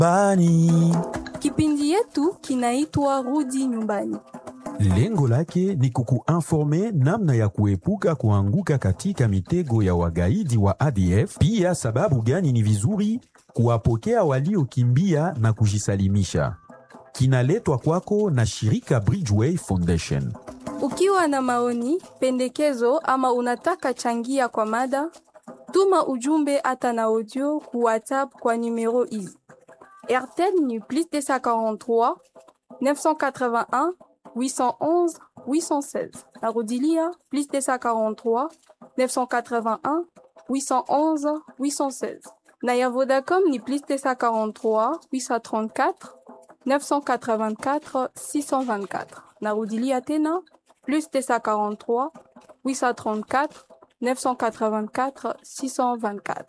nyumbani. Kipindi yetu kinaitwa Rudi Nyumbani. Lengo lake ni kukuinforme namna ya kuepuka kuanguka katika mitego ya wagaidi wa ADF, pia sababu gani ni vizuri kuwapokea waliokimbia na kujisalimisha. Kinaletwa kwako na shirika Bridgeway Foundation. Ukiwa na maoni, pendekezo ama unataka changia kwa mada, tuma ujumbe hata na audio ku WhatsApp kwa numero hizi: RTL ni plus 243 981 811 816. Narudilia plus 243 981 811 816. Na ya Vodacom ni plus 243 834 984 624. Narudilia tena plus 243 834 984 624.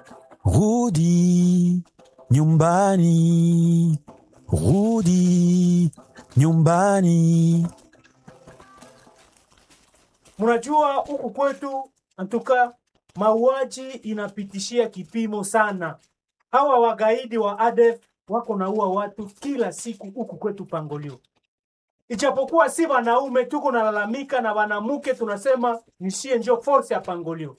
Rudi nyumbani, rudi nyumbani. Mnajua huku kwetu antuka mauaji inapitishia kipimo sana. Hawa wagaidi wa ADF wako naua watu kila siku huku kwetu Pangolio. Ijapokuwa si wanaume tuko nalalamika na wanamuke tunasema nishie njo force ya Pangolio.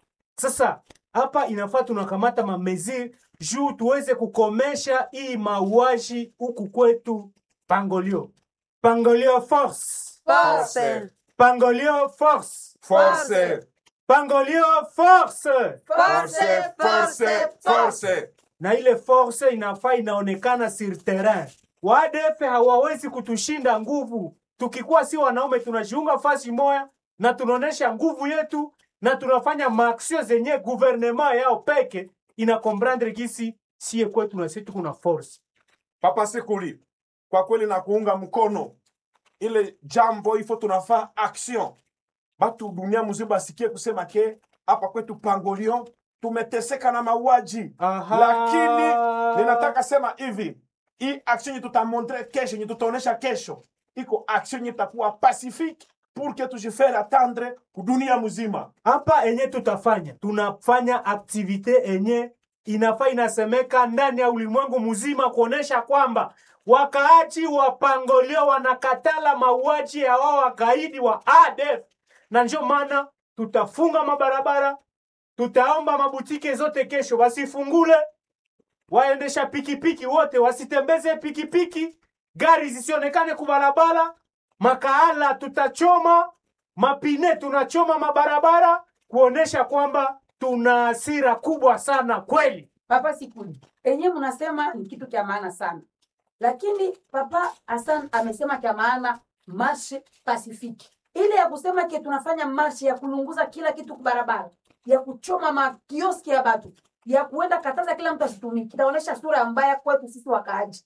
Sasa hapa inafaa tunakamata mamezi juu tuweze kukomesha hii mauaji huku kwetu Pangolio. Pangolio force. Force. Pangolio force. Force. Pangolio force. Force. Force. Force. Na ile force inafaa inaonekana sur terrain. Waadef hawawezi kutushinda nguvu. Tukikuwa si wanaume tunajiunga fasi moya na tunaonesha nguvu yetu na tunafanya maaksio zenye guvernema yao peke ina comprendre gisi sie kwetu na sisi kuna force. Papa Sikuli, kwa kweli na kuunga mkono ile jambo ifo, tunafaa action, batu dunia mzima basikie kusema ke hapa kwetu Pangolio tumeteseka na mauaji, Aha. lakini ninataka sema hivi, hii action yenye tutamontre kesho, yenye tutaonesha kesho, iko action yenye itakuwa pacifique pour que tujifere attendre kudunia mzima. hapa enye tutafanya tunafanya aktivite enye inafaa inasemeka ndani ya ulimwengu mzima kuonesha kwamba wakaaji wa Pangolio wanakatala mauaji ya wao wagaidi wa ADF, na ndio maana tutafunga mabarabara, tutaomba mabutike zote kesho wasifungule, waendesha pikipiki wote wasitembeze pikipiki, gari zisionekane kubarabara, makaala tutachoma mapine tunachoma mabarabara kuonesha kwamba tuna hasira kubwa sana kweli. Papa Sikuli, enye mnasema ni kitu kya maana sana, lakini Papa Hassan amesema kya maana marshe pasifiki, ile ya kusema ke tunafanya marshe ya kulunguza kila kitu kubarabara, ya kuchoma makioski ya batu, ya kuenda kataza kila mtu asitumiki, itaonesha sura mbaya kwetu sisi wakaaji.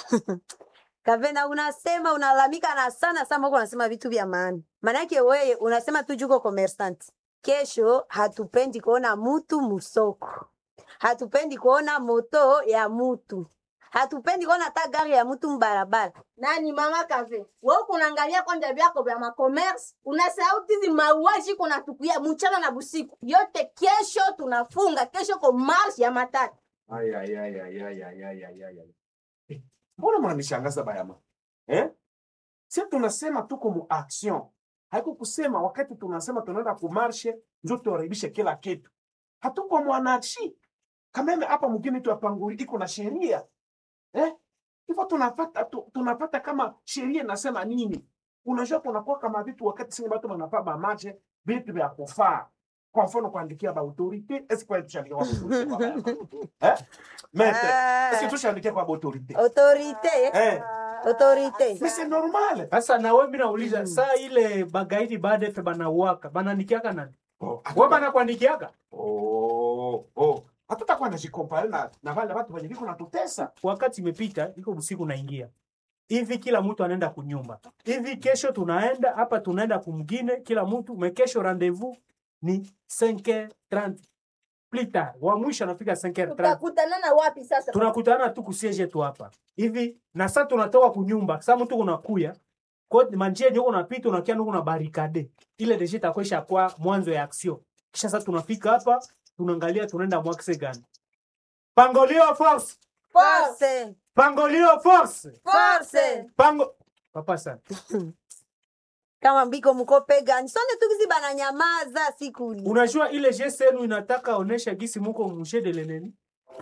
Kavena, unasema unalalamika na sana sana, huko unasema vitu vya maana. Manake wewe unasema tu juko commerçant. Kesho hatupendi kuona mutu musoko, hatupendi kuona moto ya mutu, hatupendi kuona hata gari ya mutu mbarabara. nani mama kave wewe kunaangalia kwanja vyako vya makomersi unasahau tizi mauaji kuna tukuya mchana na busiku yote kesho tunafunga kesho ko marshi ya matatu Ay, ay, ay, ay, ay, ay, ay, ay, ay, ay. Eh, Mbona mnanishangaza bayama eh? Si tunasema tuko mu action, haiko kusema wakati tunasema tunaenda kumarshe njo tuharibishe kila kitu. Hatuko mwananchi kameme hapa mgini tuapanguli iko na sheria eh? Hivyo tunafata tu, tunafata kama sheria inasema nini. Unajua kunakuwa kama vitu wakati singi batu wanafaa bamache vitu vya kufaa kwa mfano kuandikia ba autorite esi kwa tushandikia kwa autorite eh mete Ah. esi tushandikia kwa autorite Autorite, eh autorite. mais c'est normal Sasa na wewe mimi nauliza saa ile bagaidi baada ya banauaka bananikiaka nani? oh Wewe banakuandikiaka? oh oh hatutakuwa na jikompare na na wale watu wenye viko natutesa Wakati imepita, iko usiku naingia hivi, kila mtu anaenda kunyumba hivi. Kesho tunaenda hapa, tunaenda kumgine, kila mtu mekesho, rendezvous ni 5h30 plus tard, wa mwisho anafika 5h30 tutakutanana wapi sasa tunakutana tu kusiege tu hapa hivi na sasa tunatoka kunyumba sasa mtu unakuya kwa manjia yenye uko unapita unakia nuko na barikade ile deje itakwesha kwa mwanzo ya action kisha sasa tunafika hapa tunaangalia tunaenda mwakse gani pangolio force Force. pangolio force Force. pango papa sana Kama mbiko mko pegani. Sonde tukizi bananyamaza sikuli. unajua ile geste yenu inataka onesha gisi muko mushe de leneni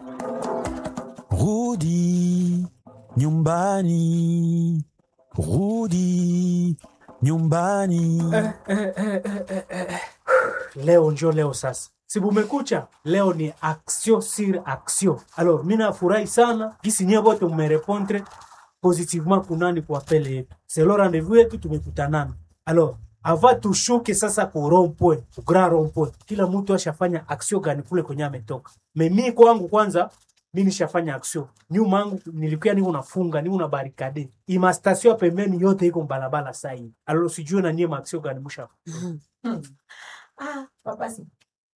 Rudi nyumbani, rudi nyumbani. leo njo leo sasa si bumekucha leo ni action sur action alors mi nafurahi sana gisi nyie bote mmerepondre positivement kunani kwa pele yetu selo rendez-vous yetu tumekutanana alors ava tushuke sasa ku rompwe ku grand rompwe kila mtu ashafanya action gani kule kwenye ametoka memi kwangu kwanza mi nishafanya action nyuma yangu nilikuwa niko nafunga niko na barikade ima station ya pembeni yote iko mbalabala saa hii alors sijue na nyie ma action gani musha Hmm. Ah, papa si.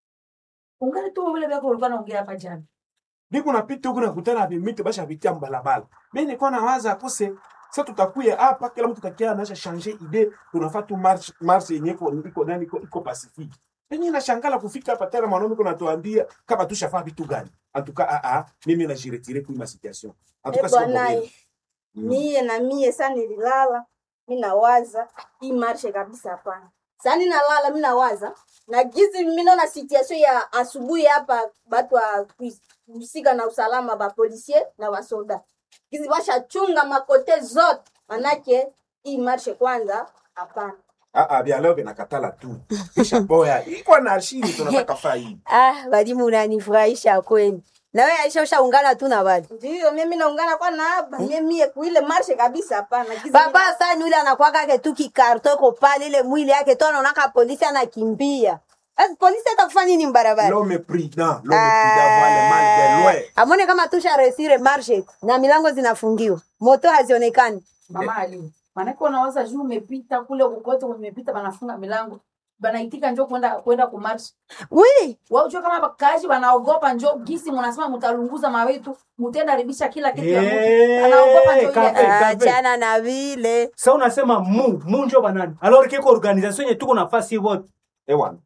Ungali tu vile vyako ulikuwa naongea hapa jana. biko napita huku nakutana vimiti basha vitia mbalabala mi nilikuwa nawaza akose sa tutakuya hapa kila mtu takia anasha change ide tunafaa tu march march yenye iko iko nani iko iko pacifique yenye nashangala kufika hapa tena mwanaume kuna tuambia kama tushafaa vitu gani antuka a a mimi na jiretire kwa ma situation antuka Eh, sio bwana, problème Mm. mie na mie sa nililala mi nawaza hii marshe kabisa hapana sa ninalala mi nawaza na gizi minaona situation ya asubuhi hapa batu wa kuhusika na usalama bapolisier na basoda gizi bashachunga makote zote manake hii marshe kwanza hapana ah ah vya leo vinakatala tu kisha boya iko na shini tunataka faa hii Ah, walimu unanifurahisha kweli. Na wewe Aisha ushaungana tu na wale. ndiyo mimi naungana kwa naaba mie mie kuile marshe kabisa hapana Gizi Baba sasa yule anakuwa ke tu kikarto ko pale ile mwili yake tu anaona polisi anakimbia. Sasa polisi atakufanya nini mbarabara? l'homme prudent l'homme prudent voit le mal de loin Amone kama tusha resire marche na milango zinafungiwa. Moto hazionekani. Mama Ali. Maanake unawaza juu umepita kule kokote umepita banafunga milango. Banaitika njoo kwenda kwenda kumarch. Oui, Wao jua kama bakaji banaogopa njoo gisi mnasema mtalunguza mawetu, mtenda haribisha kila kitu ya Eh, mtu. Anaogopa njoo kafe. ile. achana na vile. sa unasema mu mu njo banani alors keko organisation yenye tuko nafasi wote ewana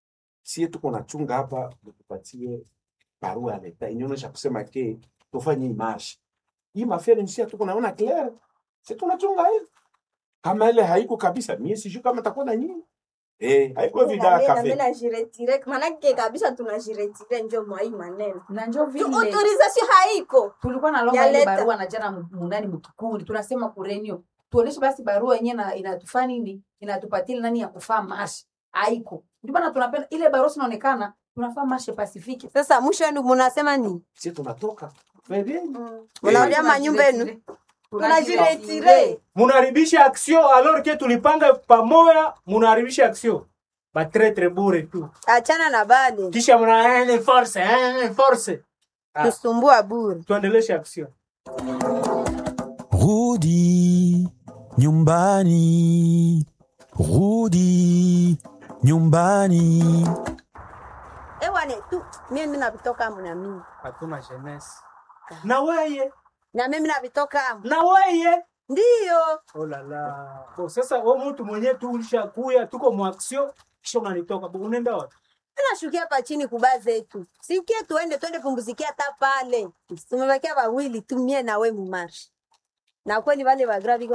sie tuko nachunga hapa tupatie barua ya leta inaonyesha kusema ke tufanye hii marshi hii mafere nisia tuko naona clair si tunachunga hivi kama ile haiko kabisa mie sijui kama takuwa na nyinyi eh haiko vida nami kafe najiretire manake kabisa tunajiretire njo mwai maneno Na njoo Tu- vile autorisation haiko tulikuwa na longa Ya ile leta. barua na jana mu- mundani mkikundi tunasema kurenio tuoneshe basi barua yenyewe na inatufaa nini inatupatia nani ya kufaa mashi haiko ndio maana tunapenda ile barua sinaonekana tunafaa mashe pasifiki Sasa mwisho ndio mnasema nini? sie tunatoka ferieni Unarudia manyumba yenu. tunajiretire munaharibisha action alors ke tulipanga pamoja munaharibisha action batretre bure tu Achana na bale. kisha mna eh, force eh, force Ah. Tusumbua bure. tuendeleshe action Rudi nyumbani, rudi nyumbani. Ewane tu mimi navitoka mna mimi. hatuna jeunesse na weye Na mimi navitoka. na weye Ndio. oh la la bo sasa wewe mtu mwenyewe tu ulishakuya tuko mu action kisha unanitoka bo unaenda wapi Tunashukia hapa chini kuba zetu. Sikie tuende twende pumzikia hata pale. Tumebakia wawili tu mie na we mumarshi. Na kweli wale wa gravi